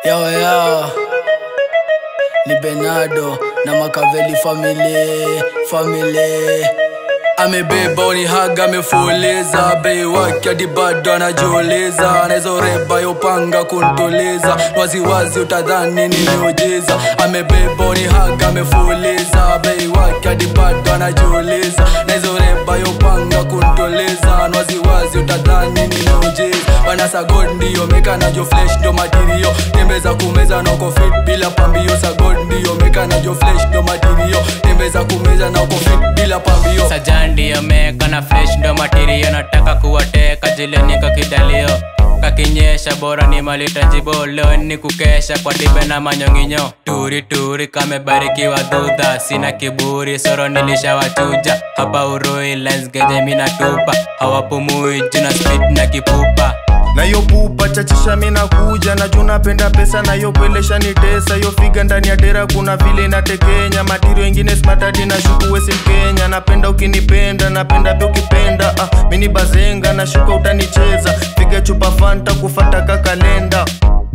Yo, yo. Ni Benado na Makaveli family, family. Amebeba unihaga amefuliza bei wake hadi bado anajiuliza anawezoreba yopanga kuntuliza waziwazi utadhani ni miujiza amebeba unihaga amefuliza bei wake hadi bado anajiuliza nawezoreba yopanga kuntuliza waziwazi utadhani ni miujiza wanasagod ndiyo meka najo flesh ndo matirio tembeza kumeza nako fit bila pambio sagod ndiyo meka najo flesh ndo matirio tembeza kumeza nako fit bila pambio sajandi yameka na fresh ndo matirio nataka kuwateka jileni kakidalio kakinyesha bora ni malitajibolo ni kukesha kwa dibe na manyonginyo turi turi kamebarikiwa dhudha sina kiburi soro nilishawachuja hapa urui lensgeje minatupa hawapumui juna speed na kipupa nayo pupa chachisha mina kuja najua napenda pesa nayo kwelesha ni tesa yo figa ndani ya dera kuna vile natekenya matirio ingine smatadi na shuku wesi mkenya napenda ukinipenda napenda pia ukipenda ah, mini bazenga na shuka utanicheza piga chupa fanta kufata kakalenda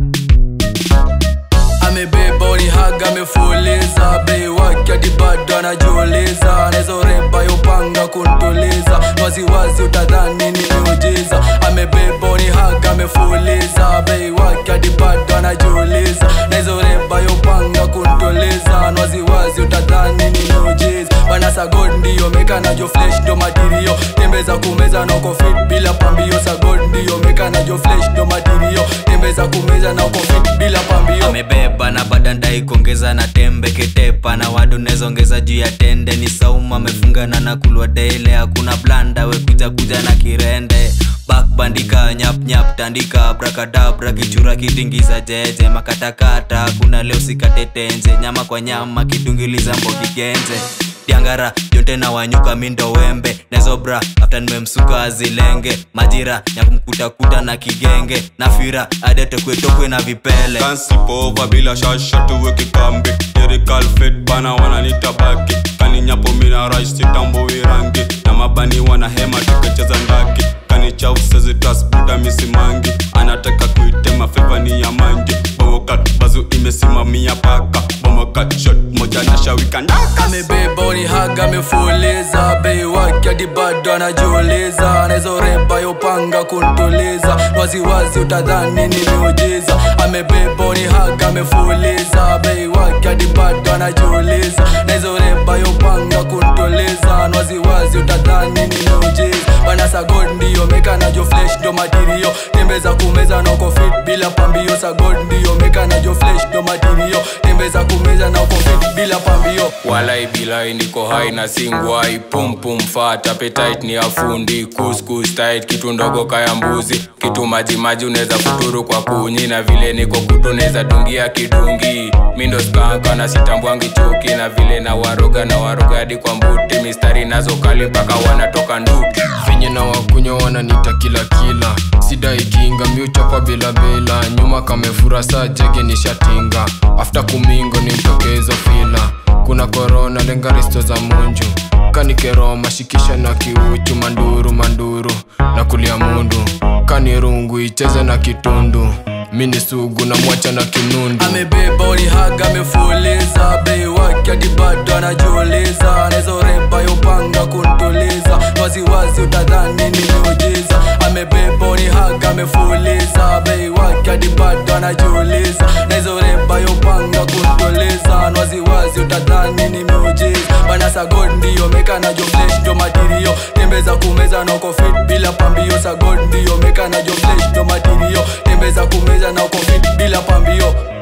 amebeba unihaga amefuliza bei wake hadi bado anajiuliza anawezoreba yopanga kuntuliza waziwazi utadhani ni miujiza amebeba unihaga amefuliza bei wake hadi bado anajiuliza nawezoreba yopanga kuntuliza waziwazi utadhani ni miujiza wanasagod ndiyo meka najo flesh ndo matirio tembeza kumeza nako fit bila pambio sagod ndiyo meka najo flesh ndo matirio tembeza kumeza nako fit bila pambio amebeba na badandai kuongeza na tembe ketepa na wadu nezongeza juu ya tende ni sauma amefungana na kulwa dele hakuna blanda wekuja kuja na kirende bakbandika nyapnyap tandika brakadabra kichura kitingiza jeje makatakata kuna leo sikatetenje nyama kwa nyama kidungiliza mbokigenje tiangara yote na wanyuka mindo wembe nezobra afta nimemsuka azilenge majira nyakumkutakuta na kigenge na fira adetekwetokwe na vipele kansipova bila shasha tuwe kikambi yerikalfet bana wananita baki kaninyapo mina rais sitambui rangi na mabani wana hema tukecheza ndaki kanichausezitasbuda misimangi anataka kuitema fevani ya mangi bomokat bazu imesimamia paka bomokat shot moja na shawika ndaka amebeba unihaga amefuliza bei wake hadi bado anajiuliza anawezoreba yopanga kuntuliza waziwazi utadhani ni miujiza amebeba unihaga amefuliza bei wake hadi bado anajiuliza nawezoreba yopanga kuntuliza waziwazi utadhani ni miujiza wanasagod ndiyo meka najo flesh ndo matirio tembeza kumeza nako fit bila pambio sagod ndiyo meka najo flesh ndo matirio tembeza kumeza nako fit bila pambio walai bilai niko hai na singwai pumpum fat appetite ni afundi kuskus tight kitu ndogo kaya mbuzi kitu majimaji unaweza futuru kwa kunyi na vile niko kutu neza dungia kidungi mindo skanka na sitambwangi chuki na vile na waroga na waroga hadi kwa mbuti mistari nazo kali mpaka wanatoka nduki venye na wakunywa wananita kila kila sida ikinga miuchapa bila bila nyuma kamefura saa jege ni shatinga afta kumingo ni mtokezo fila kuna korona lenga risto za munju kanikeroma shikisha na kiuchu manduru manduru na kulia mundu kanirungu icheze na kitundu mini sugu na mwacha na kinundu amebeba unihaga amefuliza bei wake hadi bado anajiuliza anawezoreba yopanga kuntuliza waziwazi utadhani ni miujiza amebeba unihaga amefuliza bei wake hadi bado anajiuliza nawezoreba yopanga kuntuliza waziwazi utadhani ni miujiza wanasagod ndiyo meka najo flesh ndo matirio tembeza kumeza nako fit bila pambio sagod ndiyo meka najo flesh ndo matirio tembeza kumeza nako fit bila pambio